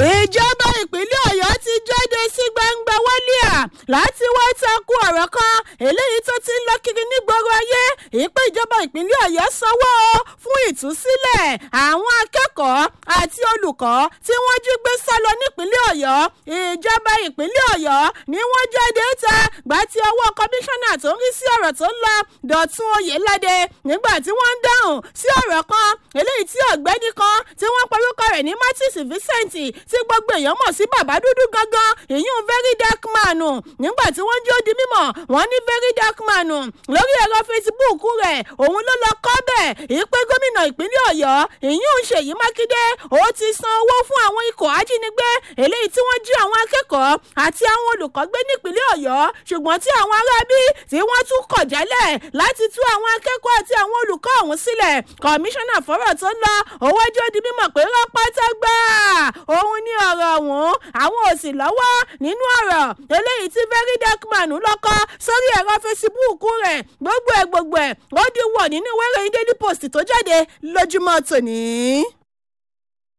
ìjọba ìpínlẹ̀ ọ̀yọ́ ti jáde sí gbangba wálíà láti wá takú ọ̀rọ̀ kan eléyìí tó ti ń lọ kiri nígboro ayé ìpè ìjọba ìpínlẹ̀ ọ̀yọ́ sanwó fún ìtúsílẹ̀ àwọn akẹ́kọ̀ọ́ àti olùkọ́ tí wọ́n jí gbé sá lọ nípínlẹ̀ ọ̀yọ́ ìjọba ìpínlẹ̀ ọ̀yọ́ ni wọ́n jáde ta gbà tí ọwọ́ kọmíṣánná tó ń rí sí ọ̀rọ̀ tó ń lọ dọ̀tún oyèládé nígbà tí wọ́n ń dáhùn sí ọ̀rọ̀ kan eléyìí tí ọ̀gbẹ́ni kan tí wọ́n porúkọ rẹ̀ ní martins vincent tí gbogbo èèyàn mọ̀ sí bàbá dúdú gangan ìyún very dark man nígbà tí wọ́n jó di mímọ̀ wọ́n ní very dark man lórí ẹ̀rọ facebook rẹ̀ òun ló lọ kọ́ bẹ́ẹ̀ ìpè gómìnà ìpínlẹ̀ ọ̀yọ́ ìyún ṣèyí mákindé ó ti san owó fún àwọn ikọ̀ ajínigbé eléyìí tí wọ́n jí àwọn akẹ́kọ̀ọ́ àti àwọn olùkọ́ gbé nípínlẹ̀ ọ̀yọ́ ṣùgbọ́n tí àwọn aráabí tí wọ́n tún kọ̀ jálẹ̀ láti tú àwọn akẹ́kọ̀ọ́ àti àwọn olùkọ́ ọ̀hún sílẹ̀ kọmíṣánná fọ́rọ̀ tó ń lọ owó jó di mímọ̀ pé rọpátá gbà òun ní ọ̀rọ̀ ọ̀hún àwọn ò sì lọ́wọ́ nínú ọ̀rọ̀ eléyìí tí very dark man lọ́kọ́ sórí ẹ̀rọ fesibúùkù rẹ̀ gbogbo ẹ̀ gbogbo ẹ̀ ó di wọ̀ nínú ìwé ìròyìn daily post tó jáde lójúmọ́ tòní.